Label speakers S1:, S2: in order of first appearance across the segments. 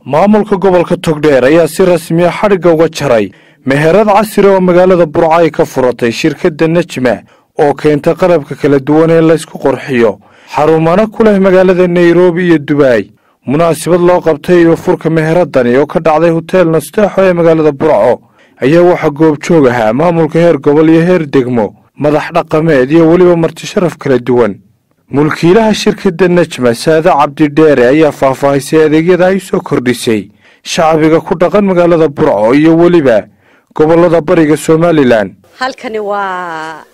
S1: maamulka gobolka togdheer ayaa si rasmiya xadhigga uga jaray meherad casri oo magaalada burco ay ka furatay shirkadda nejma oo keenta qalabka kala duwan ee laysku qorxiyo xarumana ku leh magaalada nairobi iyo dubaay munaasabad loo qabtay iyo furka meheradani oo ka dhacday hoteel nasteexo ee magaalada burco ayaa waxaa goobjoog ahaa maamulka heer gobol iyo heer degmo madax dhaqameed iyo weliba marti sharaf kala duwan mulkiilaha shirkadda nejma saade cabdidheere ayaa faahfaahisay adeegyada ay soo kordhisay shacbiga ku dhaqan magaalada burco iyo weliba gobolada bariga somalilan
S2: halkani waa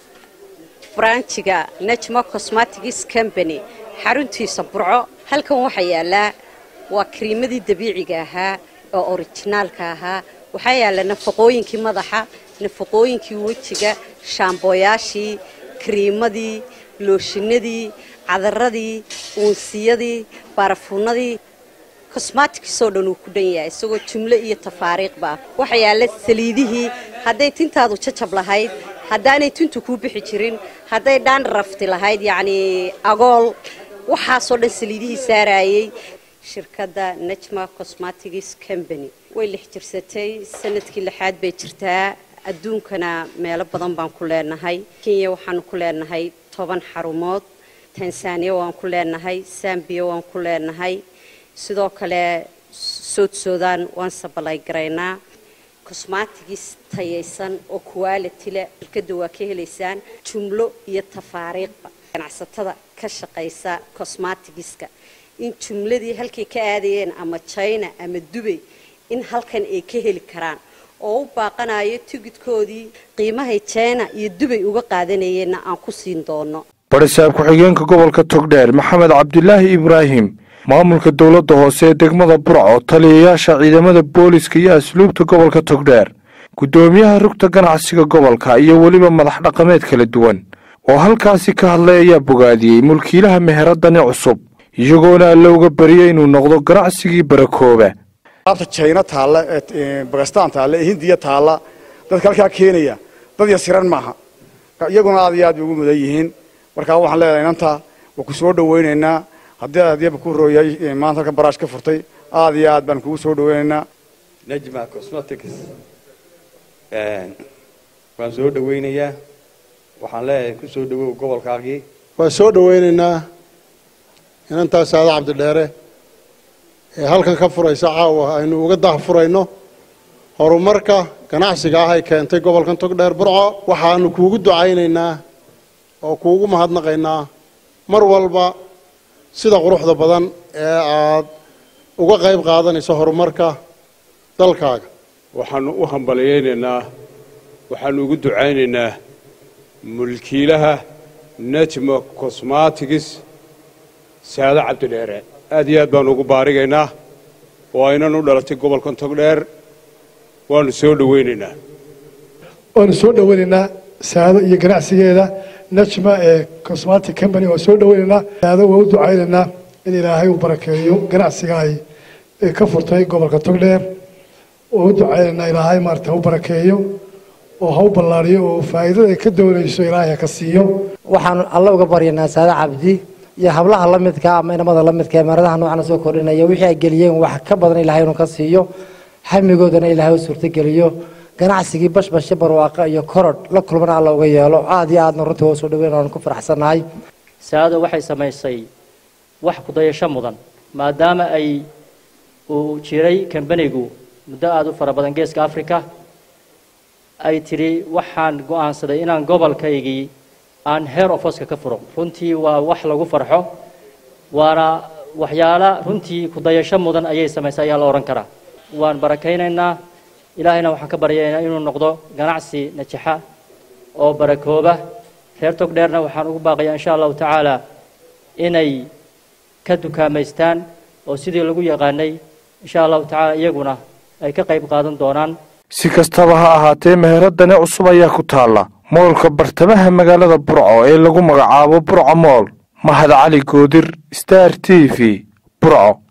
S2: branjiga nejma cosmatics company xaruntiisa burco halkan waxaa yaalaa waa kariimadii dabiiciga ahaa oo orijinaalka ahaa waxaa yaala nafaqooyinkii madaxa nafaqooyinkii wejiga shaambooyaashii kariimadii looshinadii cadaradii uunsiyadii baarafuunadii cosmaticsoo dhan uu ku dhan yahay isagoo jumlo iyo tafaariiqba waxaa yaala saliidihii hadday tintaadu jajab lahayd haddaanay tintu kuu bixi jirin hadday dhaan rafti lahayd yacnii agool waxaasoo dhan saliidihii saarayey shirkadda nejma cosmatics company way lix jirsatay sanadkii lixaad bay jirtaa adduunkana meelo badan baan ku leenahay kenya waxaanu ku leenahay toban xarumood tanzaniya waan ku leenahay sambiya waan ku leenahay sidoo kale sood soodaan waan sabalay garaynaa cosmatigis tayaysan oo quality leh shirkadda waa ka helaysaan jumlo iyo tafaariiqba ganacsatada ka shaqaysa cosmatigiska in jumladii halkay ka aadayeen ama china ama dubay in halkan ay ka heli karaan oo u baaqanayo tigidkoodii qiimahay china iyo dubay uga qaadanayeenna aan ku siin doono
S1: barisaab ku-xigeenka gobolka togdheer maxamed cabdilaahi ibraahim maamulka dowladda hoose ee degmada burco taliyayaasha ciidamada booliska iyo asluubta gobolka togdheer guddoomiyaha rugta ganacsiga gobolka iyo weliba madax dhaqameed kala duwan oo halkaasi ka hadlay ayaa bogaadiyey mulkiilaha meheradani cusub iyagoona alle uga bariyey inuu noqdo ganacsigii barakooba
S3: abta jayna taalla bakistaan taalla ee hindiya taalla dadka halkaa keenaya dad yasiran maaha iyaguna aad iyo aad bay ugu mudan yihiin markaa waxaan leedahay inanta waa ku soo dhawaynaynaa haddii adyaba ku rooyay maanta halkan baraash ka furtay aad iyo aad baan kugu soo dhawaynaynaa
S4: nejma cosmetics waan soo dhawaynayaa waxaan leeyahay ku soo dhawow gobolkaagii
S5: waan soo dhawaynaynaa inantaa saada cabdidheere ee halkan ka furaysa caawa aynu uga dah furayno horumarka ganacsiga ah ay keentay gobolkan togdheer burco waxaanu kuugu ducaynaynaa oo kuugu mahadnaqaynaa mar walba sida quruxda badan ee aad uga qayb qaadanayso horumarka dalkaaga
S6: waxaanu u hambalyaynaynaa waxaanu ugu ducaynaynaa mulkiilaha nejma cosmatics saado cabdidheere aad iyo aad baanu ugu baarigaynaa oo aynan u dhalatay gobolkan togdheer waanu soo dhawaynaynaa
S7: waanu soo dhawaynaynaa saado iyo ganacsigeeda nejma ee cosmatic company waan soo dhawaynaynaa saado waan u ducaynaynaa in ilaahay uu barakeeyo ganacsiga ay ka furtay gobolka togdheer waan u ducaynaynaa ilaahay maarata u barakeeyo oo ha u ballaariyo oo faa'iidada ay ka doonayso ilaahay ha ka siiyo
S8: waxaan alle uga baryanaa saado cabdi iyo hablaha la midka ama inamada la midka ee meeradaha noocana soo kordhinaya wixii ay geliyeen wax ka badan ilaahay inuu ka siiyo hamigoodana ilaahay u suurtogeliyo ganacsigii bashbashe barwaaqa iyo korodh la kulmana alla uga yeelo aada iyo aadna runtii waa soo dhaweyn aan ku faraxsannahay
S9: saado waxay samaysay wax kudayasho mudan maadaama ay uu jiray kambanigu muddo aada u fara badan geeska africa ay tidhi waxaan go-aansaday inaan gobolkaygii aan heer ofoska ka furo runtii waa wax lagu farxo waana waxyaala runtii kudayasho mudan ayay samaysay ayaa la odhan karaa waan barakaynaynaa ilaahayna waxaan ka baryaynaa inuu noqdo ganacsi najaxa oo barakooba reer togdheerna waxaan ugu baaqayaa insha allahu tacaala inay ka dukaamaystaan oo sidii lagu yaqaanay insha allahu tacaala iyaguna ay ka qayb qaadan doonaan
S1: si kastaba ha ahaatee meheradani cusub ayaa ku taalla moolka bartamaha magaalada burco ee lagu magacaabo burco mool mahad cali goodir star t v burco